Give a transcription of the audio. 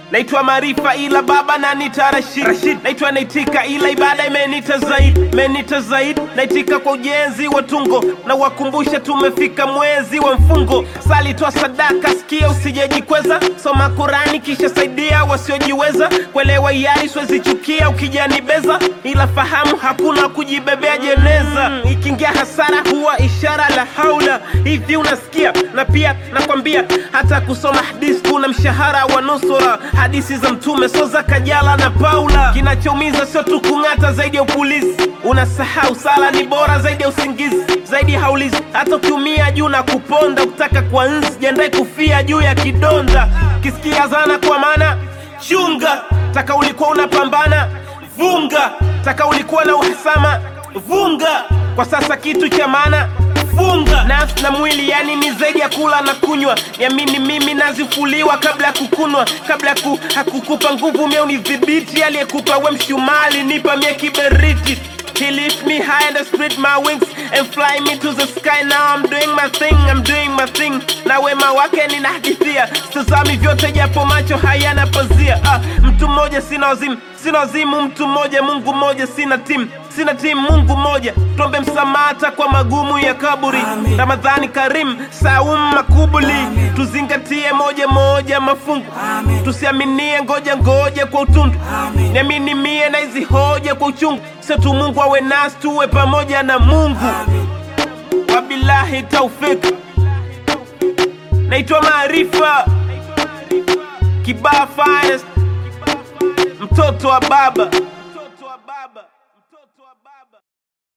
naitwa Maarifa ila baba nanita Rashid. Rashid. Naitwa naitika ila ibada imenita zaidi, imenita zaidi. Naitika kwa ujenzi wa tungo na wakumbusha tumefika mwezi wa mfungo. Sali toa sadaka, sikia usijejikweza, soma Kurani kisha saidia wasiojiweza. Kuelewa yari siwezi chukia ukijanibeza, ila fahamu hakuna kujibebea jeneza. Mm, ikiingia hasara huwa ishara la haula. Hivi unasikia? Na pia nakwambia hata kusoma hadithi kuna mshahara wa nusura. Hadithi za Mtume so za Kajala na Paula. Kinachoumiza sio tu kung'ata zaidi ya upulizi, unasahau sala ni bora zaidi ya usingizi, zaidi ya haulizi. Hata ukiumia juu na kuponda, ukitaka kwa nzi jiandae kufia juu ya kidonda. Kisikia zana kwa maana chunga, taka ulikuwa unapambana vunga, taka ulikuwa na uhasama vunga, kwa sasa kitu cha maana funga nafsi na mwili, yani ni zaidi ya kula na kunywa. Niamini mimi nazifuliwa kabla ya kukunwa, kabla ya ku, hakukupa nguvu mie unidhibiti. Aliyekupa we mshumali nipa mie kiberiti. He lift me high and I spread my wings and fly me to the sky. Now I'm doing my thing, I'm doing my thing. Na wema wake ninahadithia, sitazami vyote japo macho hayana pazia. Ah, mtu mmoja sina wazimu, sina wazimu, mtu mmoja, Mungu mmoja, sina timu sina timu, Mungu mmoja. Tuombe msamata kwa magumu ya kaburi. Amen. Ramadhani Karim, Saum makubuli, Amen. tuzingatie moja moja mafungu, Amen. tusiaminie ngoja ngoja kwa utundu, Amen. niamini mie na hizi hoja kwa uchungu. Sio tu Mungu awe nasi, tuwe pamoja na Mungu. Amen. Wabillahi taufik, naitwa Maarifa Kibaa Finest, mtoto wa baba